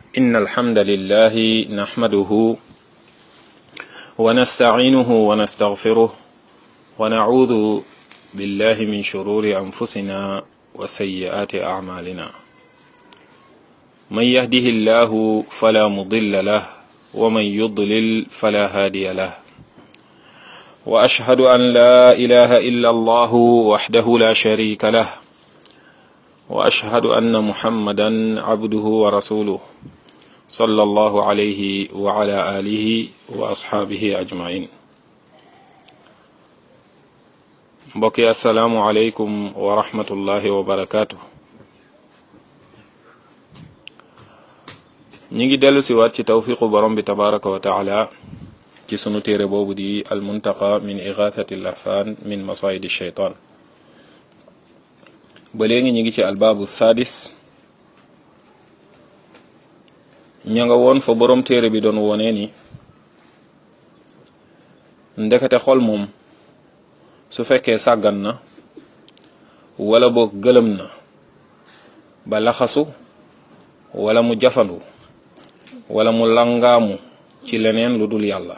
إن الحمد لله نحمده ونستعينه ونستغفره ونعوذ بالله من شرور أنفسنا وسيئات أعمالنا من يهده الله فلا مضل له ومن يضلل فلا هادي له وأشهد أن لا إله إلا الله وحده لا شريك له وأشهد أن محمدا عبده ورسوله صلى الله عليه وعلى آله وأصحابه أجمعين mbokki asalaamualeykum wa rahmatullahi wa barakaatu ñi ngi dellu si waat ci tawfiqu borom bi tabaraka wa taala ci sunu téere boobu di almuntaqa min igathati lahfan min masayidi shaytan ba léegi ñi ngi ci albaabu sadis ña nga woon fa borom téere bi doon wone ni ndekete xol moom su fekkee sàggan na wala boog gëlëm na ba laxasu wala mu jafandu wala mu langaamu ci leneen lu dul yàlla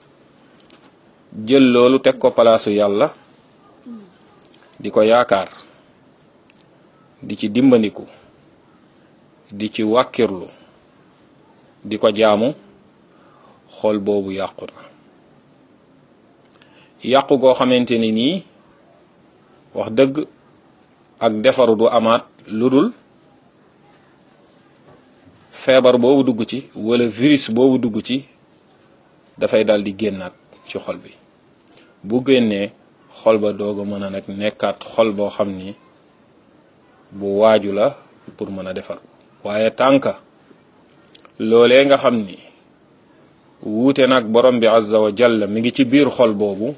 jël loolu teg ko palaasu yàlla di ko yaakaar di ci dimbandiku di ci wàkkirlu di ko jaamu xol boobu yàqu na yàqu goo xamante ni nii wax dëgg ak defaru du amaat lu dul feebar boobu dugg ci wala virus boobu dugg ci dafay dal di génnaat ci xol bi bu génnee xol ba doog a mën a nag nekkaat xol boo xam ni bu waaju la pour mën a defar waaye tànka loolee nga xam ni wuute nag borom bi azza wa jalla mi ngi ci biir xol boobu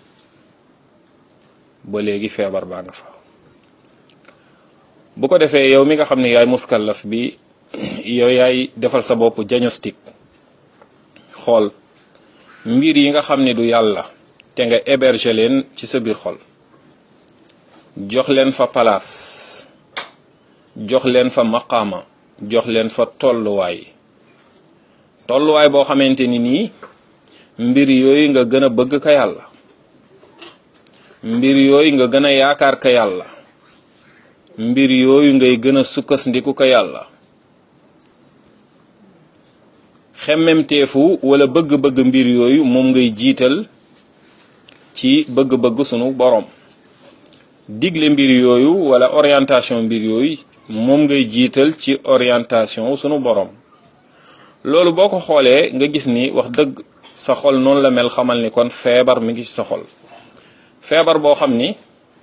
ba léegi feebar baa nga fa bu ko defee yow mi nga xam ne yaay muskallaf bi yow yaay defal sa bopp diagnostic xool mbir yi nga xam ne du yàlla te nga héberger leen ci sa biir xol jox leen fa palaas jox leen fa maqaama jox leen fa tolluwaay tolluwaay boo xamante ni nii mbir yooyu nga gën a bëgg ka yàlla mbir yooyu nga gën a yaakaar ka yàlla mbir yooyu ngay gën a sukkandiku ka yàlla xemmemteefu wala bëgg-bëgg mbir yooyu moom ngay jiital ci bëgg-bëgg sunu borom digle mbir yooyu wala orientation mbir yooyu moom ngay jiital ci orientation sunu borom loolu boo ko xoolee nga gis ni wax dëgg sa xol noonu la mel xamal ni kon feebar mi ngi ci sa xol feebar boo xam ni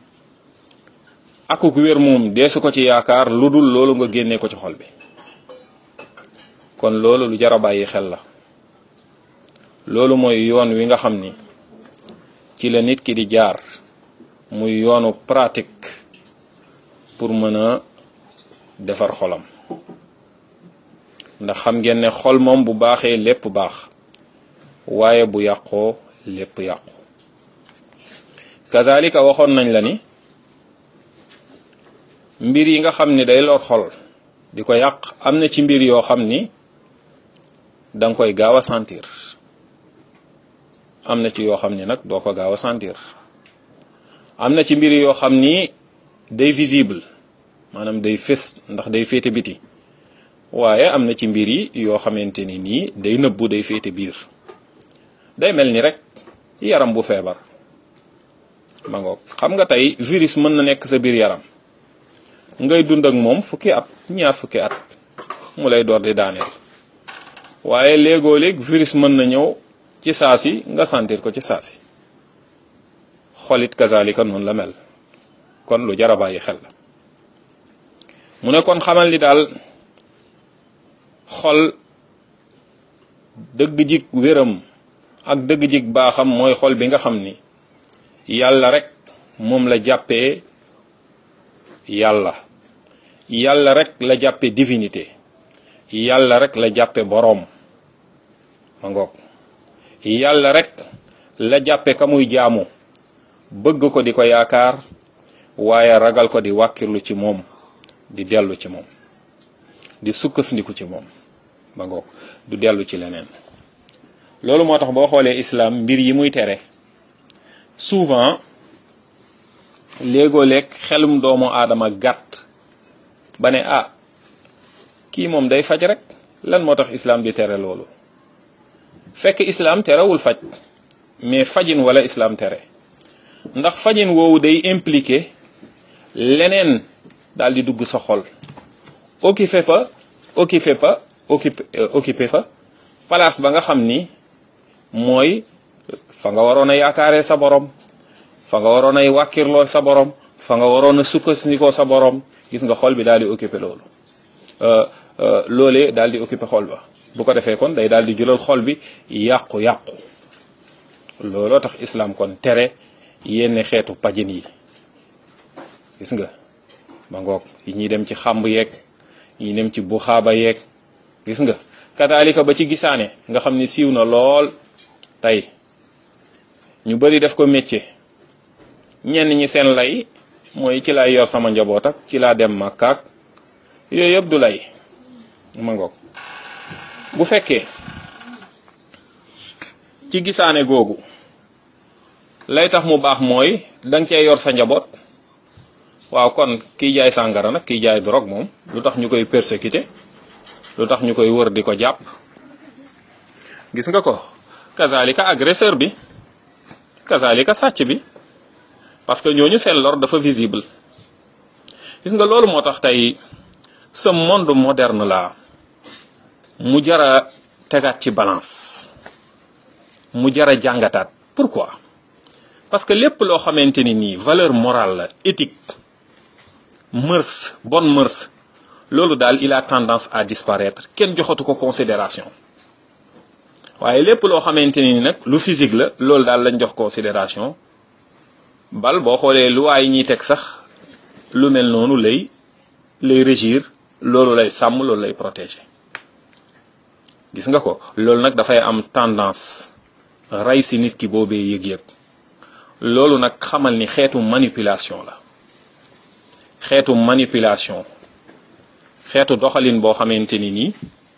akuk wér moom deesu ko ci yaakaar lu dul loolu nga génnee ko ci xol bi kon loolu lu jar a bàyyi xel la loolu mooy yoon wi nga xam ni ci la nit ki di jaar muy yoonu pratique pour mën a defar xolam ndax xam ngeen ne xol moom bu baaxee lépp baax waaye bu yàqoo lépp yàqu kazalika waxoon nañ la ni mbir yi nga xam ni day lor xol di ko yàq am na ci mbir yoo xam ni danga koy gaaw a sentir am na ci yoo xam ni nag doo ko gaaw a sentir am na ci mbir yoo xam ni day visible maanaam day fés ndax day féete biti waaye am na ci mbir yi yoo xamante ni nii day nëbbu day féete biir day mel ni rek yaram bu feebar ma ngoog xam nga tey virus mën na nekk sa biir yaram ngay dund ak moom fukki at ñaar fukki at mu lay door di daaneel waaye léegoo léeg virus mën na ñëw ci saasi nga sentir ko ci saasi xolit kazalika noonu la mel kon lu jar a bàyyi xel la mu ne kon xamal ni daal xol dëgg jig wéram ak dëgg jig baaxam mooy xol bi nga xam ni yàlla rek moom la jàppee yàlla yàlla rek la jàppe divinité yàlla rek la jàppe boroom ma ngoog yàlla rek la jàppe ka muy jaamu bëgg ko di ko yaakaar waaye ragal ko di wàkkirlu ci moom di dellu ci moom di sukkandiku ci moom ba ngoog du dellu ci leneen loolu moo tax boo xoolee islam mbir yi muy tere souvent léegoo leeg xelum doomu aadama gàtt ba ne ah kii moom day faj rek lan moo tax islam di tere loolu fekk islam terewul faj mais fajin wala islam tere ndax fajin woowu day impliqué leneen daal di dugg sa xol occupé fa occupé fa occupé occupé fa place ba nga xam ni mooy fa nga waroon a yaakaaree sa borom fa nga waroon ay wàkkirloo sa borom fa nga waroon a sukkandikoo sa borom gis nga xol bi daal di occupé loolu loolee daal di occupé xol ba bu ko defee kon day daal di jëlal xol bi yàqu-yàqu looloo tax islam kon tere yenn xeetu pajin yi gis nga ma ngoog yi ñuy dem ci xàmb yeeg yi dem ci buxaaba yeeg gis nga kadaalika ba ci gisaane nga xam ni siiw na lool tey ñu bari def ko métier ñenn ñi seen lay mooy ci lay yor sama njaboot ak ci laa dem màkkaak yooyu yëpp du lay ma ngoog bu fekkee ci gisaane googu lay tax mu baax mooy danga cee yor sa njaboot waaw kon kiy jaay sàngara nag kiy jaay drogue moom lu tax ñu koy persécuté lu tax ñu koy wër di ko jàpp gis nga ko kazalika agresseur bi kazalika sàcc bi parce que ñooñu seen lor dafa visible gis nga loolu moo tax tey ce monde moderne la mu jara tegaat ci balance mu jara jàngataat pourquoi parce que lépp loo xamante ni nii valeur morale la éthique mœurs bonne mœurs loolu daal il a tendance à disparaître kenn joxatu ko considération waaye lépp loo xamante ni nag lu physique la loolu daal lañ jox considération bal boo xoolee loi yi ñuy teg sax lu mel noonu lay lay régir loolu lay sàmm loolu lay protéger gis nga ko loolu nag dafay am tendance rey si nit ki boobee yëg-yëg loolu nag xamal ni xeetu manipulation la xeetu manipulation xeetu doxalin boo xamante ni nii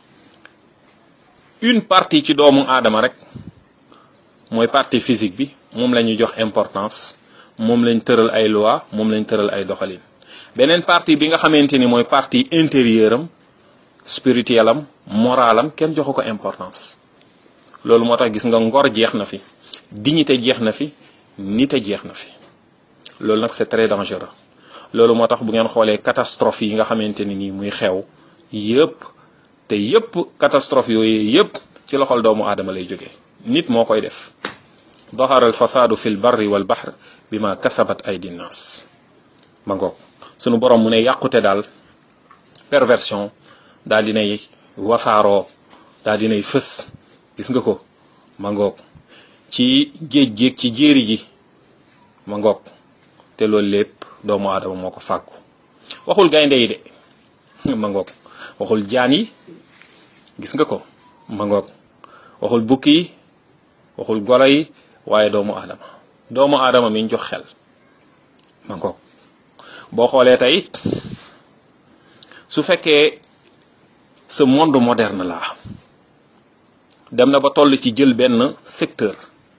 une partie ci doomu aadama rek mooy partie physique bi moom la ñuy jox importance moom lañ tëral ay loi moom lañ tëral ay doxalin beneen partie bi nga xamante ni mooy partie intérieure am spirituel am moral am kenn joxu ko importance loolu moo tax gis nga ngor jeex na fi dignité jeex na fi nite jeex na fi loolu nag c'est très dangereux loolu moo tax bu ngeen xoolee catastrophe yi nga xamante ni nii muy xew yëpp te yëpp catastrophe yooyu yëpp ci loxol doomu aadama lay jógee nit moo koy def doxaral fasaadu fil barri wal bahr bi ma kasabat ay dinnaas ma ngoog sunu borom mu ne yàqute daal perversion daal dinay wasaaroo daal dinay fës gis nga ko ma ngoog ci géej géej ci jéeri ji ma ngoog te loolu lépp doomu aadama moo ko fàggu waxul gaynde yi de ma ngoog waxul jaan yi gis nga ko ma ngoog waxul bukki yi waxul golo yi waaye doomu aadama doomu aadama mi ñu jox xel ma ngoog boo xoolee tey su fekkee ce monde moderne la dem na ba toll ci jël benn secteur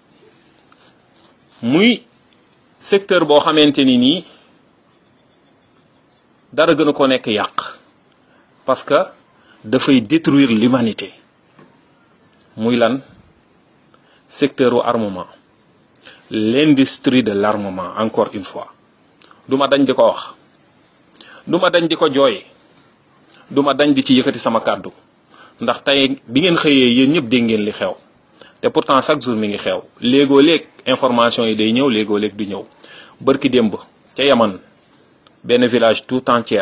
muy secteur boo xamante ni nii dara gën a ko nekk yàq parce que dafay détruire l'humanité muy lan secteur u armement l'industrie de l'armement encore une fois duma dañ di ko wax duma dañ di ko jooy duma dañ di ci yëkkati sama kàddu ndax tey bi ngeen xëyee yéen ñëpp dégg ngeen li xew te pourtant chaque jour mi ngi xew léegoo léeg information yi day ñëw léegoo léeg du ñëw bërki démb ca yaman benn village tout entier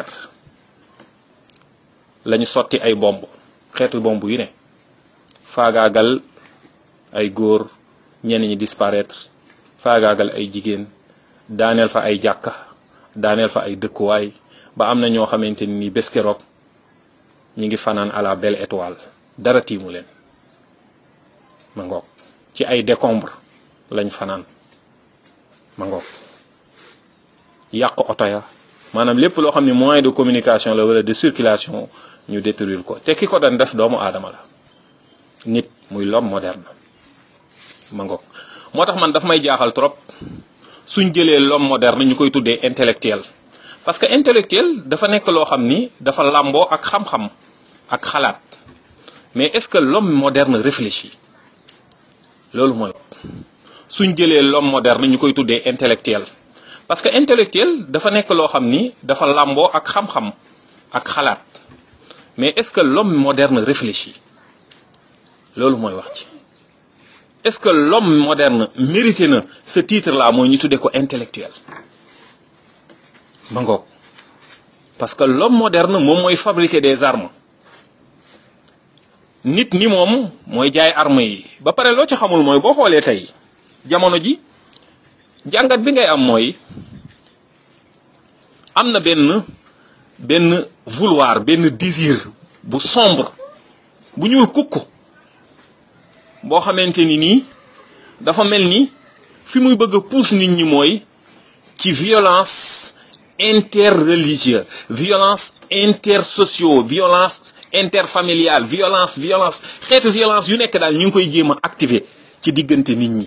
lañu sotti ay bomb xeetu bomb yu ne faagaagal ay góor ñenn ñi disparaître faagaagal ay jigéen daaneel fa ay jàkka daaneel fa ay dëkkuwaay ba am na ñoo xamante ni bés keroog ñi ngi fanaan à la belle étoile dara tiimu leen ma ngoog ci ay décombre lañ fanaan ma ngoog yàq oto ya maanaam lépp loo xam ne moyen de communication la wala de circulation ñu détruire ko te ki ko doon def doomu aadama la nit muy l'homme moderne ma ngoog moo tax man daf may jaaxal trop suñ jëlee l'homme moderne ñu koy tuddee intellectuel parce que intellectuel dafa nekk loo xam ni dafa làmboo ak xam-xam ak xalaat mais est-ce que l'homme moderne réfléchit loolu mooy suñ jëlee l'homme moderne ñu koy tuddee intellectuel parce que intellectuel dafa nekk loo xam ni dafa làmboo ak xam-xam ak xalaat mais est-ce que l'homme moderne réfléchit loolu mooy wax ci est-ce que l'homme moderne mérité na ce titre là mooy ñu tuddee ko intellectuel ma ngoog parce que l'homme moderne moom mooy fabriquer des armes nit ni moom mooy jaay armes yi ba pare loo ci xamul mooy boo xoolee tey jamono ji jàngat bi ngay am mooy am na benn benn vouloir benn désir bu sombre bu ñuul kukk boo xamante ni nii dafa mel ni fi muy bëgg a pousse nit ñi mooy ci violence interreligieuse violence intersocio violence interfamiliale violence violence xeetu violence yu nekk daal ñu ngi koy jéem a activer ci diggante nit ñi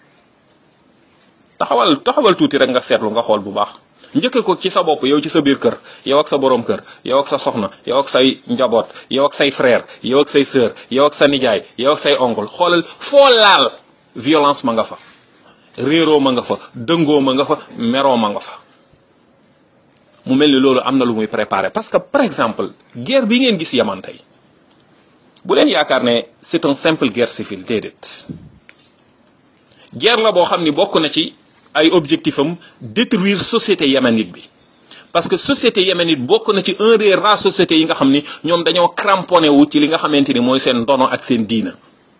taxawal taxawal tuuti rek nga seetlu nga xool bu baax njëkke ko ci sa bopp yow ci sa biir kër yow ak sa boroom kër yow ak sa soxna yow ak say njaboot yow ak say frère yow ak say sœur yow ak sa nijaay yow ak say oncle xoolal foo laal violence ma nga fa réeroo ma nga fa dëngoo ma nga fa meroo ma nga fa mu mel ni loolu am na lu muy préparé parce que par exemple guerre bi ngeen gis yaman tey bu leen yaakaar ne c'est un simple guerre civile déedéet guerre la boo xam ni bokk na ci ay objectif am détruire société yéménite bi parce que société yéménite bokk na ci un des rares sociétés yi nga xam ni ñoom dañoo cramponné wu ci li nga xamante ni mooy seen ndono ak seen diina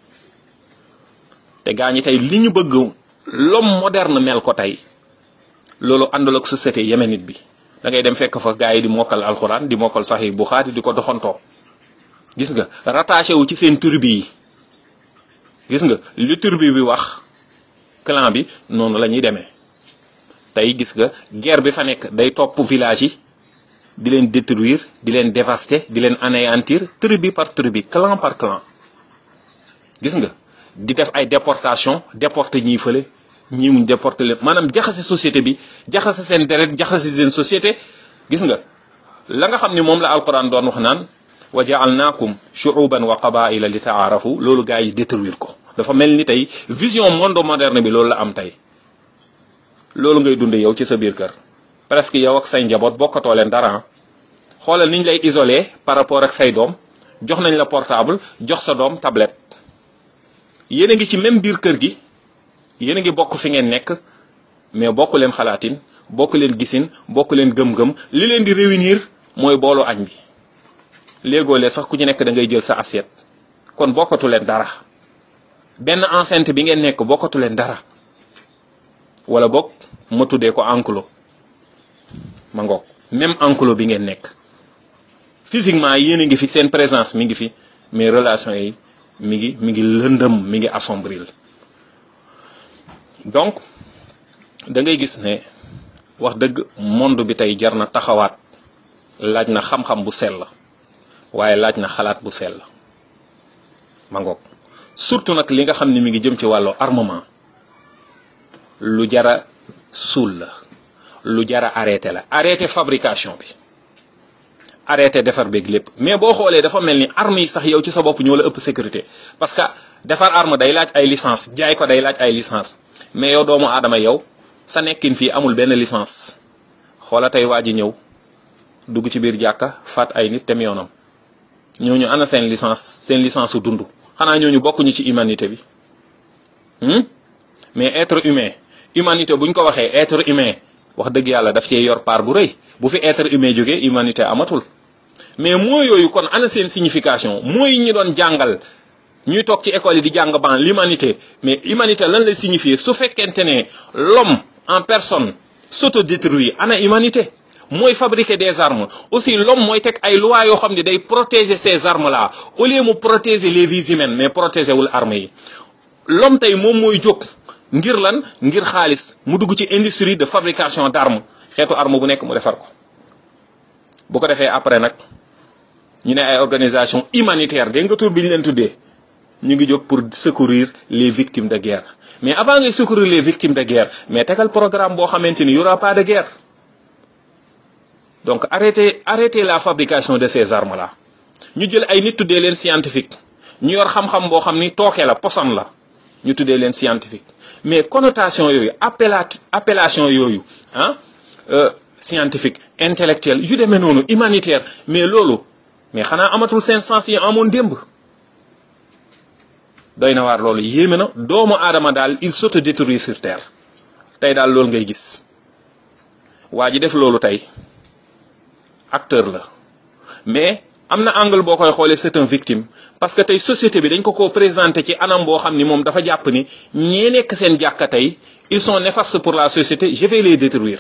te gaa ñi tey li ñu bëgg l'homme moderne mel ko tey loolu àndul ak société yéménite bi da ngay dem fekk fa gaa yi di mokkal alxuraan di mokkal Sahih Bukhari di ko doxantoo gis nga rattaché wu ci seen turbi yi gis nga lu turbi bi wax clan bi noonu la ñuy demee tey gis nga guerre bi fa nekk day topp village yi di leen détruire di leen dévaster di leen anéantir tribu par tribu clan par clan gis nga di def ay déportation déporter ñii fële ñii mu déporter leen maanaam jaxase société bi jaxase seen deret jaxase seen société gis nga la nga xam ni moom la alquran doon wax naan wa ja'alnakum shu'uban wa qaba'ila li ta'arafu loolu gaa yi détruire ko dafa mel ni tey vision monde moderne bi loolu la am tey loolu ngay dunde yow ci sa biir kër presque yow ak say njaboot bokkatoo leen dara xoolal niñ lay isolé par rapport ak say doom jox nañ la portable jox sa doom tablette yéen a ngi ci même biir kër gi yéen a ngi bokk fi ngeen nekk mais bokk leen xalaatin bokk leen gisin bokk leen gëm-gëm li leen di réunir mooy boolu añ bi léegoolee sax ku ci nekk da ngay jël sa assiette kon bokkatu leen dara benn enceinte bi ngeen nekk bokkatu leen dara wala bokk ma tuddee ko enclos ma ngoog même enclos bi ngeen nekk physiquement yéen a ngi fi seen présence mi ngi fi mais relation yi mi ngi mi ngi lëndëm mi ngi assombril donc da ngay gis ne wax dëgg monde bi tey jar na taxawaat laaj na xam-xam bu sell waaye laaj na xalaat bu sell ma ngoog surtout nag li nga xam ne mi ngi jëm ci wàllu armement lu jara suul la lu jara arrêté la arrêté fabrication bi arrêté defar beeg lépp mais boo xoolee dafa mel ni armes yi sax yow ci sa bopp ñoo la ëpp sécurité parce que defar arme day laaj ay licence jaay ko day laaj ay licence mais yow doomu aadama yow sa nekkin fii amul benn licence xoola tey waa ji ñëw dugg ci biir jàkka faat ay nit tem yoonam ñooñu ana seen licence seen licence su dund xanaa ñooñu bokkuñu ci humanité bi mais être humain humanité buñ ko waxee être humain wax dëgg yàlla daf cee yor part bu rëy bu fi être humain jógee humanité amatul mais moo yooyu kon ana seen signification mooy ñi doon jàngal ñuy toog ci école yi di jàng ban l'humanité mais humanité lan lay signifier su fekkente ne l'homme en personne s'autodétruit ana humanité mooy fabriquer des armes aussi l'homme mooy teg ay lois yoo xam ne day protéger ces armes là au lieu mu protéger les vies humaines mais protéger wul armes yi l'homme tey moom mooy jóg ngir lan ngir xaalis mu dugg ci industrie de fabrication d'armes xeetu arme bu nekk mu defar ko bu ko defee après nag ñu ne ay organisation humanitaire dégg nga tur bi ñu leen tuddee ñu ngi jóg pour secourir les victimes de guerre mais avant ngay secourir les victimes de guerre mais tegal programme boo xamante ni y aura pas de guerre donc arrêtez arrêtez la fabrication de ces armes là ñu jël ay nit tuddee leen scientifique ñu yor xam-xam boo xam ni tooke la poson la ñu tuddee leen scientifique mais connotation yooyu appela appellation yooyu ah scientifique intellectuel yu demee noonu humanitaire mais loolu mais xanaa amatul seen sens yi amoon démb doy na waar loolu yéeme na doomu aadama daal il s'autodétruit sur terre tey daal loolu ngay gis waa ji def loolu tey acteur la mais am na angle boo koy xoolee c'est un victime parce que tey société bi dañ ko ko présenté ci anam boo xam ni moom dafa jàpp ni ñee nekk seen jàkka tey ils sont néfastes pour la société je vais les détruire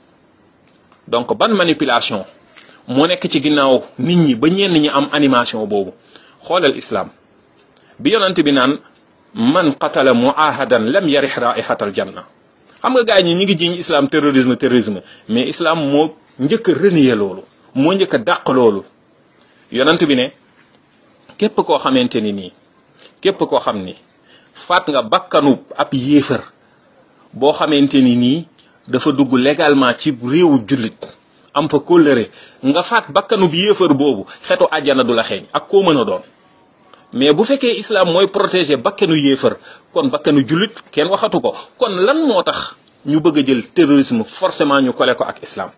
donc ban manipulation moo nekk ci ginnaaw nit ñi ba ñenn ñi am animation boobu xoolal islam bi yonent bi naan man qatala muahadan lam yarih raihatal janna xam nga gars ñi ñi ngi jiñ islam terrorisme terrorisme mais islam moo njëkk a renier loolu moo njëkk a dàq loolu yonent bi ne képp koo xamante ni nii képp koo xam ni faat nga bakkanu ab yéefar boo xamante ni nii dafa dugg légalement ci réewu jullit am fa kóllëre nga faat bakkanu bi yéefar boobu xetu àjjana du la xeeñ ak koo mën a doon mais bu fekkee islam mooy protéger bakkanu yéefar kon bakkanu jullit kenn waxatu ko kon lan moo tax ñu bëgg a jël terrorisme forcément ñu kole ko ak islam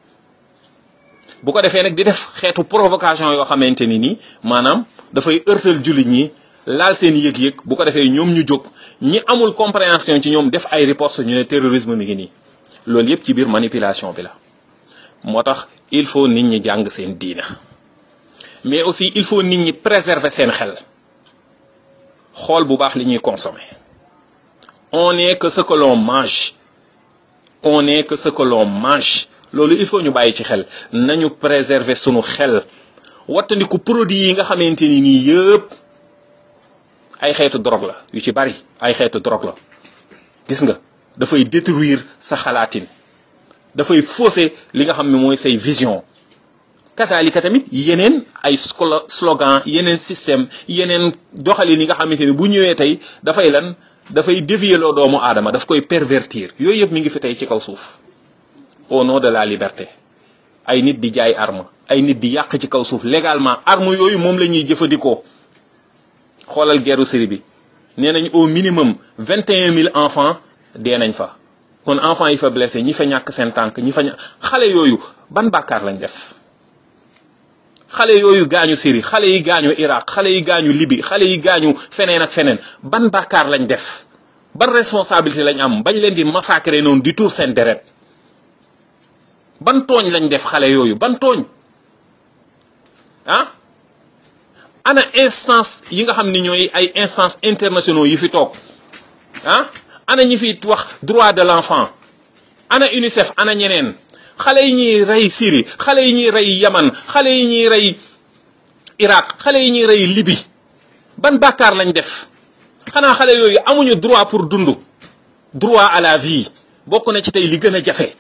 bu ko defee nag di def xeetu provocation yoo xamante ni nii maanaam dafay ërtal jullit ñi laal seen yëg-yëg bu ko defee ñoom ñu jóg ñi amul compréhension ci ñoom def ay riposte ñu ne terrorisme mi ngi nii loolu yëpp ci biir manipulation bi la moo tax il faut nit ñi jàng seen diina mais aussi il faut nit ñi préserver seen xel xool bu baax li ñuy consommer on est que ce que l'on mange on est que ce que l'on mange loolu il faut ñu bàyyi ci xel nañu préserver sunu xel wattandiku produit yi nga xamante ni nii yëpp ay xeetu drogue la yu ci bari ay xeetu drogue la gis nga dafay détruire sa xalaatin dafay fausser li nga xam ne mooy say vision kataalika tamit yeneen ay slogan yeneen système yeneen doxalin yi nga xamante ni bu ñëwee tey dafay lan dafay dévier loo doomu aadama daf koy pervertir yooyu yëpp mi ngi fi tey ci kaw suuf au nom de la liberté ay nit di jaay arme ay nit di yàq ci kaw suuf légalement arme yooyu moom la ñuy jëfandikoo xoolal guerru Syrie bi nee nañ au minimum vingt et un mille enfants dee nañ fa kon enfants yi fa blessé ñi fa ñàkk seen tànk ñi fa ñàkk xale yooyu ban bàkkaar lañ def xale yooyu gaañu Syrie xale yi gaañu Irak xale yi gaañu Libye xale yi gaañu feneen ak feneen ban bàkkaar lañ def ban responsabilité lañ am bañ leen di massacrer noonu di tuur seen deret ban tooñ lañ def xale yooyu ban tooñ ah ana instance yi nga xam ni ñooy ay instance internationaux yi fi toog ah ana ñi fi wax droit de l'enfant ana UNICEF ana ñeneen xale yi ñuy rey Syrie xale yi ñuy rey Yaman xale yi ñuy rey Irak xale yi ñuy rey Libye ban bàkkaar lañ def xanaa xale yooyu amuñu droit pour dund droit à la vie bokk na ci tey li gën a jafe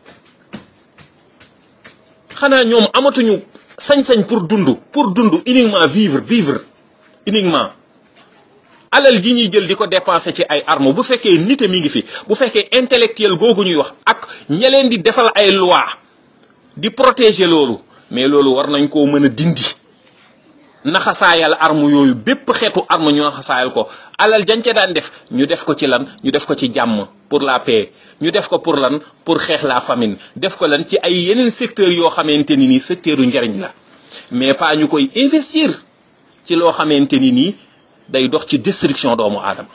xanaa ñoom amatuñu sañ-sañ pour dund pour dund uniquement vivre vivre uniquement alal ji ñuy jël di ko dépenser ci ay armes bu fekkee nite mi ngi fi bu fekkee intellectuel googu ñuy wax ak ña leen di defal ay loi di protéger loolu mais loolu war nañ koo mën a dindi naxasaayal arme yooyu bépp xeetu arme ñu naxasaayal ko alal jañ ca daan def ñu def ko ci lan ñu def ko ci jàmm pour la paix ñu def ko pour lan pour xeex la famine def ko lan ci ay yeneen secteurs yoo xamante ni nii secteur u njariñ la mais pas ñu koy investir ci loo xamante ni nii day dox ci destruction doomu aadama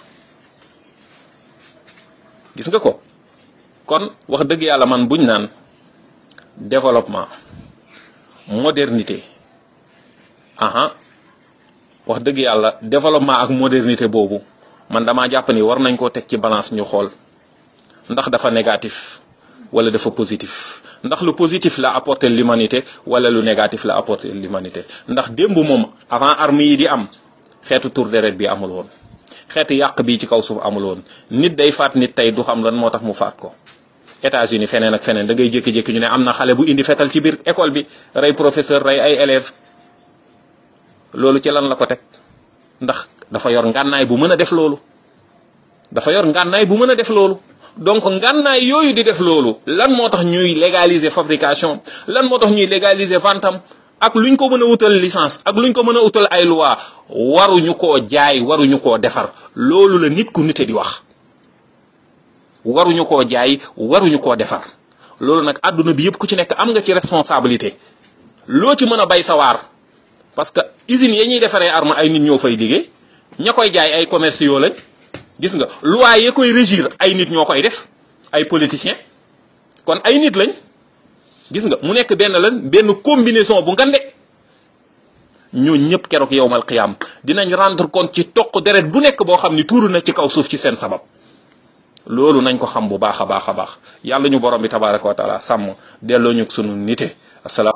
gis nga ko kon wax dëgg yàlla man buñ naan développement modernité aha wax dëgg yàlla développement ak modernité boobu man damaa jàpp ni war nañ koo teg ci balance ñu xool ndax dafa négatif wala dafa positif ndax lu positif la apporter l'humanité wala lu négatif la apporter l'humanité ndax démb moom avant armes yi di am xeetu tour deret bi amul woon xeetu yàq bi ci kaw suuf amul woon nit day faat nit tey du xam lan moo tax mu faat ko États-Unis feneen ak feneen da ngay jékki-jékki ñu ne am na xale bu indi fetal ci biir école bi rey professeur rey ay élèves loolu ci lan la ko teg ndax dafa yor ngànnaay bu mën a def loolu dafa yor ngànnaay bu mën a def loolu donc ngànnaay yooyu di def loolu lan moo tax ñuy légaliser fabrication lan moo tax ñuy légaliser ventam ak luñ ko mën a wutal licence ak luñ ko mën a wutal ay loi waruñu koo jaay waruñu koo defar loolu la nit ku nite di wax waruñu koo jaay waruñu koo defar loolu nag àdduna bi yëpp ku ci nekk am nga ci responsabilité loo ci mën a bay sawaar parce que usines ya ñuy defaree arme ay nit ñoo fay liggéey ña koy jaay ay commerciaux lañ gis nga loi ya koy régir ay nit ñoo koy def ay politiciens kon ay nit lañ gis nga mu nekk benn lan benn combinaison bu ngande ñoo ñëpp keroog yowmal qiyaam dinañ rendre compte ci toq deret bu nekk boo xam ni tuuru na ci kaw suuf ci seen sabab loolu nañ ko xam bu baax a baax a baax yàlla ñu borom bi tabaraka wa taala sàmm delloo ñu sunu nite asalaam